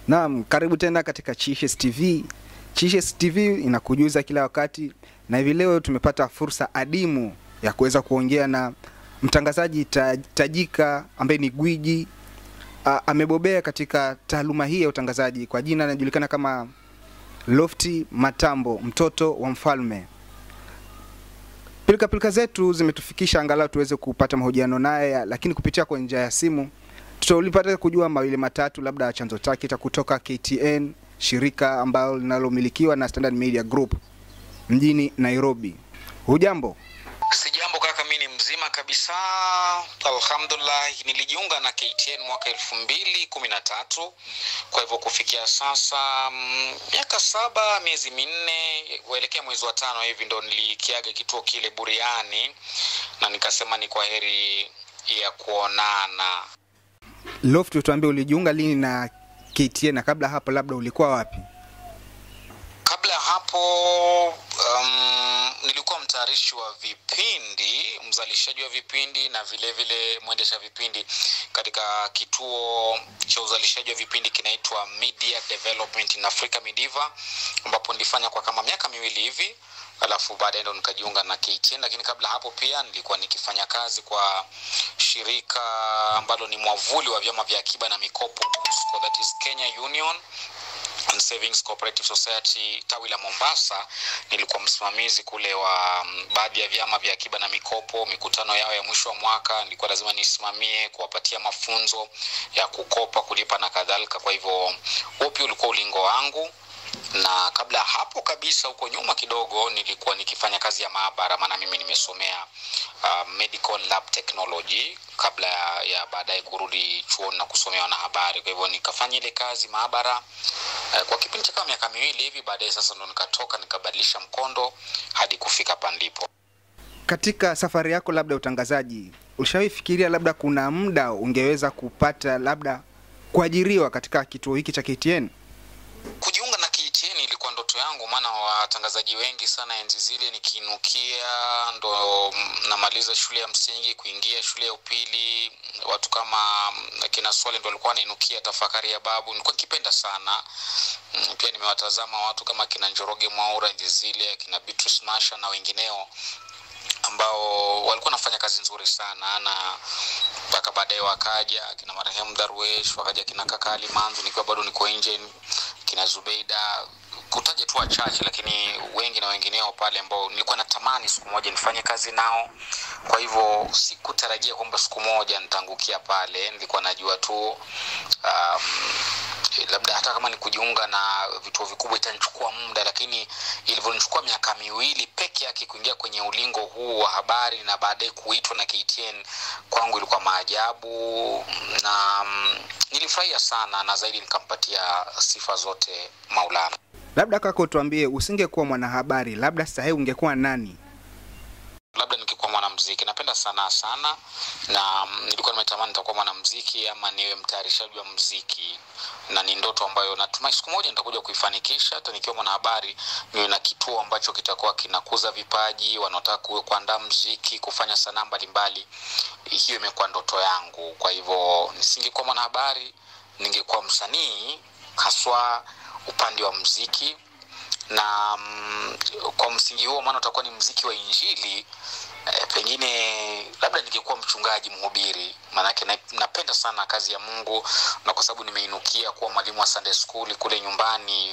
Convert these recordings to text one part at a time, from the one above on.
Naam, karibu tena katika Chishes TV. Chishes TV inakujuza kila wakati, na hivi leo tumepata fursa adimu ya kuweza kuongea na mtangazaji ta- tajika ambaye ni gwiji A, amebobea katika taaluma hii ya utangazaji. Kwa jina anajulikana kama Lofty Matambo, mtoto wa mfalme. Pilika pilika zetu zimetufikisha angalau tuweze kupata mahojiano naye, lakini kupitia kwa njia ya simu tutaulipata kujua mawili matatu, labda chanzo chake cha kutoka KTN, shirika ambalo linalomilikiwa na Standard Media Group mjini Nairobi. Hujambo? Sijambo kaka, mi ni mzima kabisa, alhamdulillah. Nilijiunga na KTN mwaka elfu mbili kumi na tatu. Kwa hivyo kufikia sasa mm, miaka saba miezi minne kuelekea mwezi wa tano hivi ndo nilikiaga kituo kile buriani, na nikasema ni kwa heri ya kuonana. Lofty, tuambie ulijiunga lini na KTN na kabla hapo labda ulikuwa wapi? Kabla ya hapo um, nilikuwa mtayarishi wa vipindi, mzalishaji wa vipindi na vile vile mwendesha vipindi katika kituo cha uzalishaji wa vipindi kinaitwa Media Development in Africa Midiva, ambapo nilifanya kwa kama miaka miwili hivi alafu baadaye ndo nikajiunga na KTN, lakini kabla hapo pia nilikuwa nikifanya kazi kwa shirika ambalo ni mwavuli wa vyama vya akiba na mikopo KUSCO, that is Kenya Union and Savings Cooperative Society tawi la Mombasa. Nilikuwa msimamizi kule wa mm, baadhi ya vyama vya akiba na mikopo, mikutano yao ya mwisho wa mwaka nilikuwa lazima nisimamie, kuwapatia mafunzo ya kukopa, kulipa na kadhalika. Kwa hivyo huo pia ulikuwa ulingo wangu na kabla ya hapo kabisa huko nyuma kidogo nilikuwa nikifanya kazi ya maabara maana mimi nimesomea uh, medical lab technology kabla ya, ya baadaye kurudi chuoni na kusomea wanahabari kwa hivyo nikafanya ile kazi maabara uh, kwa kipindi cha kama miaka miwili hivi baadaye sasa ndo nikatoka nikabadilisha mkondo hadi kufika hapa nilipo Katika safari yako labda ya utangazaji, ulishawahi fikiria labda kuna muda ungeweza kupata labda kuajiriwa katika kituo hiki cha KTN? kujiunga na KTN ilikuwa ndoto yangu, maana watangazaji wengi sana enzi zile nikiinukia, ndo mm, namaliza shule ya msingi kuingia shule ya upili, watu kama mm, kina Swale ndo walikuwa wanainukia tafakari ya babu, nilikuwa nikipenda sana Mm, pia nimewatazama watu kama kina Njoroge Mwaura enzi zile, kina Beatrice Masha na wengineo ambao walikuwa wanafanya kazi nzuri sana na mpaka baadaye wakaja kina marehemu Darwesh, wakaja kina Kakali Manzu nikiwa bado niko nje, kina Zubeida, kutaja tu wachache, lakini wengi na wengineo pale ambao nilikuwa natamani siku moja nifanye kazi nao. Kwa hivyo sikutarajia kwamba siku moja nitaangukia pale, nilikuwa najua tu um, labda hata kama ni kujiunga na vituo vikubwa itanichukua muda, lakini ilivyonichukua miaka miwili peke yake kuingia kwenye ulingo huu wa habari na baadaye kuitwa na KTN, kwangu ilikuwa maajabu na mm, nilifurahia sana, na zaidi nikampatia sifa zote Maulana. Labda kaka, utuambie, usingekuwa mwanahabari, labda sasa hivi ungekuwa nani? labda nikikuwa mwanamziki napenda sanaa sana na mm, nilikuwa nimetamani nitakuwa mwanamziki ama niwe mtayarishaji wa mziki na ni ndoto ambayo natumai siku moja nitakuja kuifanikisha hata nikiwa mwanahabari niwe na kituo ambacho kitakuwa kinakuza vipaji wanaotaka ku- kuandaa mziki kufanya sanaa mbalimbali hiyo imekuwa ndoto yangu kwa hivyo nisingekuwa mwanahabari ningekuwa msanii haswa upande wa mziki na mm, kwa msingi huo maana utakuwa ni mziki wa injili eh, pengine labda ningekuwa mchungaji mhubiri maanake na, napenda sana kazi ya mungu na kwa sababu nimeinukia kuwa mwalimu wa sunday school kule nyumbani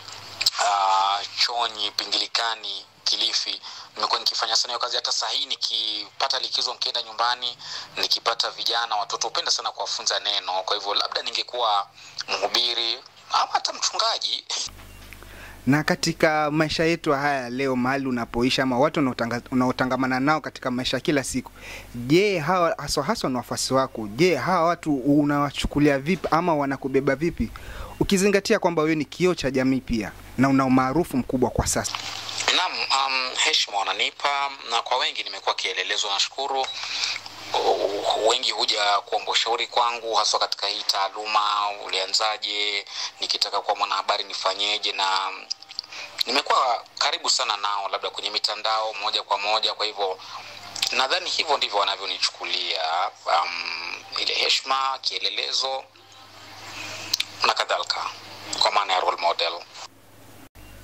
uh, chonyi pingilikani kilifi nimekuwa nikifanya sana hiyo kazi hata saa hii nikipata likizo nikienda nyumbani nikipata vijana watoto hupenda sana kuwafunza neno kwa hivyo labda ningekuwa mhubiri ama hata mchungaji Na katika maisha yetu haya leo, mahali unapoishi ama watu unaotanga- unaotangamana nao katika maisha ya kila siku, je, hawa haswa haswa ni wafuasi wako, je, hawa watu unawachukulia vipi ama wanakubeba vipi, ukizingatia kwamba wewe ni kioo cha jamii pia na una umaarufu mkubwa kwa sasa? Naam, um, heshima wananipa na kwa wengi nimekuwa kielelezo. Nashukuru Uh, wengi huja kuomba ushauri kwangu, haswa katika hii taaluma. Ulianzaje? Nikitaka kuwa mwanahabari nifanyeje? Na nimekuwa karibu sana nao, labda kwenye mitandao moja kwa moja. Kwa hivyo nadhani hivyo ndivyo wanavyonichukulia, um, ile heshima, kielelezo na kadhalika.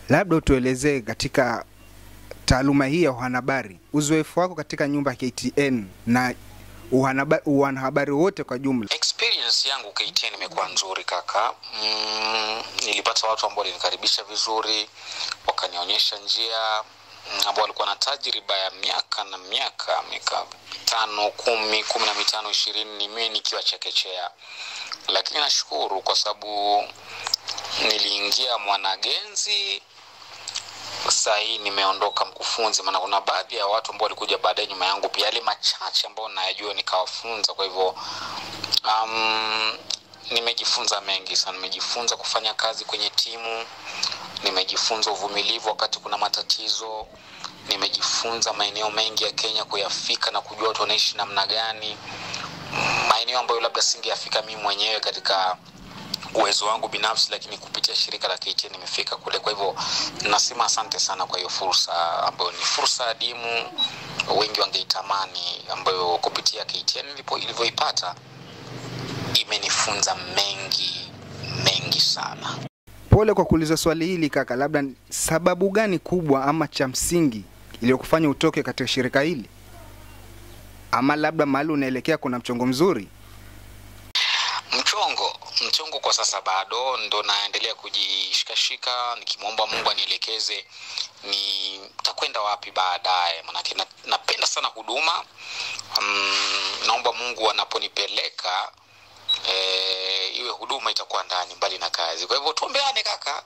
Labda utuelezee katika taaluma hii ya uanahabari, uzoefu wako katika nyumba ya KTN na uhanaba- uanahabari wote kwa jumla. experience yangu KTN imekuwa nzuri kaka. Mm, nilipata watu ambao walinikaribisha vizuri, wakanionyesha njia mm, ambao walikuwa na tajriba ya miaka na miaka miaka tano kumi kumi na mitano ishirini ni mimi nikiwa chekechea, lakini nashukuru kwa sababu niliingia mwanagenzi saa hii nimeondoka mkufunzi, maana kuna baadhi ya watu ambao walikuja baadaye nyuma yangu, pia yale machache ambao nayajua nikawafunza. Kwa hivyo um, nimejifunza mengi sana. Nimejifunza kufanya kazi kwenye timu, nimejifunza uvumilivu wakati kuna matatizo, nimejifunza maeneo mengi ya Kenya kuyafika na kujua watu wanaishi namna gani, maeneo ambayo labda singeyafika mimi mwenyewe katika uwezo wangu binafsi, lakini kupitia shirika la KTN nimefika kule. Kwa hivyo nasema asante sana kwa hiyo fursa ambayo ni fursa adimu, wengi wangeitamani, ambayo kupitia KTN nilipo ilivyoipata imenifunza mengi mengi sana. Pole kwa kuuliza swali hili kaka, labda sababu gani kubwa ama cha msingi iliyokufanya utoke katika shirika hili, ama labda mahali unaelekea kuna mchongo mzuri? mchongo mchongo kwa sasa bado ndo naendelea kujishikashika nikimwomba mungu anielekeze ni takwenda wapi baadaye manake na, napenda sana huduma um, naomba mungu anaponipeleka e, iwe huduma itakuwa ndani mbali na kazi kwa hivyo tuombeane kaka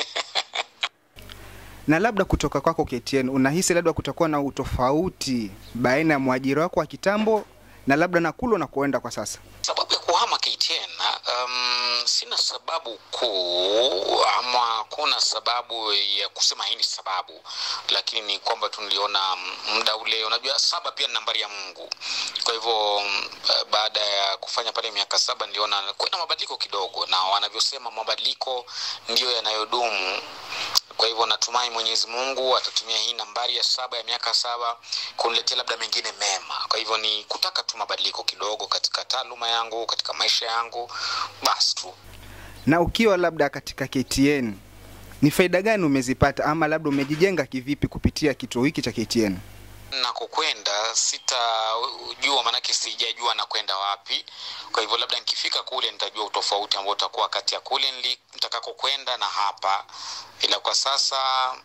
Na labda kutoka kwako KTN, unahisi labda kutakuwa na utofauti baina ya mwajiri wako wa kitambo na labda na kule unakoenda kwa sasa? sababu ya kuhama KTN um, sina sababu kuu ama kuna sababu ya kusema hii ni sababu, lakini ni kwamba tu niliona muda ule, unajua saba pia ni nambari ya Mungu. Kwa hivyo mm, eh, baada ya kufanya pale miaka saba niliona kuna mabadiliko kidogo, na wanavyosema mabadiliko ndiyo yanayodumu. Kwa hivyo natumai Mwenyezi Mungu atatumia hii nambari ya saba ya miaka saba kuniletea labda mengine mema. Kwa hivyo ni kutaka tu mabadiliko kidogo katika taaluma yangu, katika maisha yangu, basi tu. Na ukiwa labda katika KTN, ni faida gani umezipata ama labda umejijenga kivipi kupitia kituo hiki cha KTN? nakokwenda sitajua, maanake sijajua nakwenda wapi. Kwa hivyo labda nikifika kule nitajua utofauti ambao utakuwa kati ya kule nili- nitakakokwenda na hapa, ila kwa sasa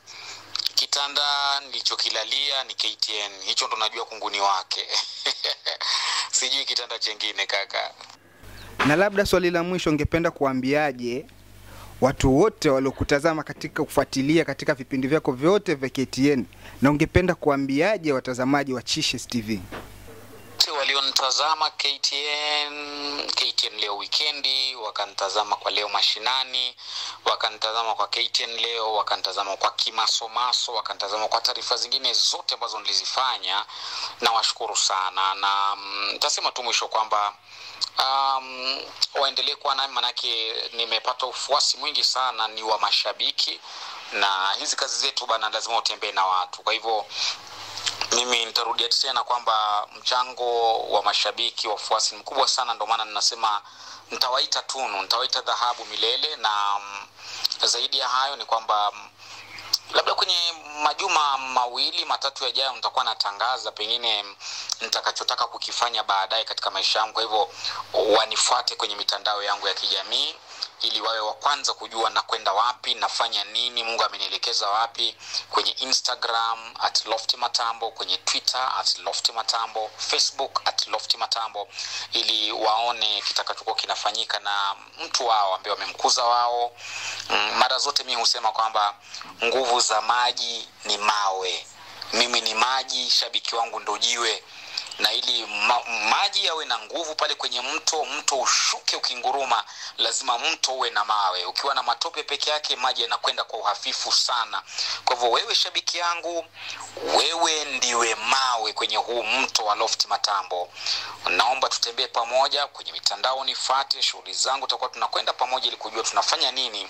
kitanda nilichokilalia ni KTN, hicho ndo najua kunguni wake sijui kitanda chengine kaka. Na labda swali la mwisho, ungependa kuambiaje watu wote waliokutazama katika kufuatilia katika vipindi vyako vyote vya KTN, na ungependa kuambiaje watazamaji wa Chishes TV? wote walionitazama KTN KTN leo wikendi, wakanitazama kwa leo mashinani, wakanitazama kwa KTN leo, wakanitazama kwa kimasomaso, wakanitazama kwa taarifa zingine zote ambazo nilizifanya, na washukuru sana, na mm, nitasema tu mwisho kwamba um, waendelee kuwa nami, manake nimepata ufuasi mwingi sana, ni wa mashabiki, na hizi kazi zetu bana, lazima utembee na watu, kwa hivyo mimi nitarudia tena kwamba mchango wa mashabiki wafuasi ni mkubwa sana ndio maana ninasema nitawaita tunu nitawaita dhahabu milele na mm, zaidi ya hayo ni kwamba mm, labda kwenye majuma mawili matatu yajayo nitakuwa natangaza pengine mm, nitakachotaka kukifanya baadaye katika maisha yangu kwa hivyo wanifuate kwenye mitandao yangu ya kijamii ili wawe wa kwanza kujua nakwenda wapi nafanya nini mungu amenielekeza wapi kwenye instagram at lofty matambo kwenye twitter at lofty matambo facebook at lofty matambo ili waone kitakachokuwa kinafanyika na mtu wao ambaye wamemkuza wao mm, mara zote mi husema kwamba nguvu za maji ni mawe mimi ni maji shabiki wangu ndo jiwe na ili ma, maji yawe na nguvu pale kwenye mto mto ushuke ukinguruma lazima mto uwe na mawe ukiwa na matope peke yake maji yanakwenda kwa uhafifu sana kwa hivyo wewe shabiki yangu wewe ndiwe mawe kwenye huu mto wa lofti matambo naomba tutembee pamoja kwenye mitandao nifate shughuli zangu tutakuwa tunakwenda pamoja ili kujua tunafanya nini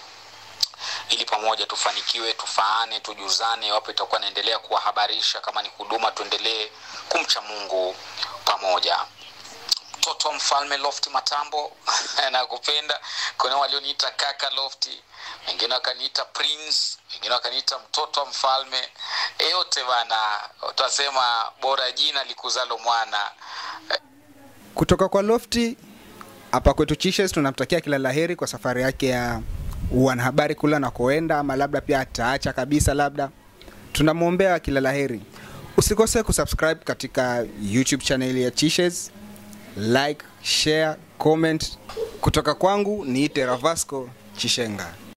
ili pamoja tufanikiwe tufaane tujuzane iwapo itakuwa naendelea kuwahabarisha kama ni huduma tuendelee kumcha mungu pamoja mtoto wa mfalme Loft Matambo nakupenda. Kuna walioniita kaka Lofti, wengine wakaniita prince, wengine wakaniita mtoto wa mfalme. E, yote bana, utasema bora jina likuzalo mwana. Kutoka kwa Lofty hapa kwetu Chishes tunamtakia kila laheri kwa safari yake ya wanahabari kule anakoenda, ama labda pia ataacha kabisa, labda tunamwombea kila laheri. Usikose kusubscribe katika YouTube channel ya Chishes, like, share, comment. Kutoka kwangu niite Ravasco Chishenga.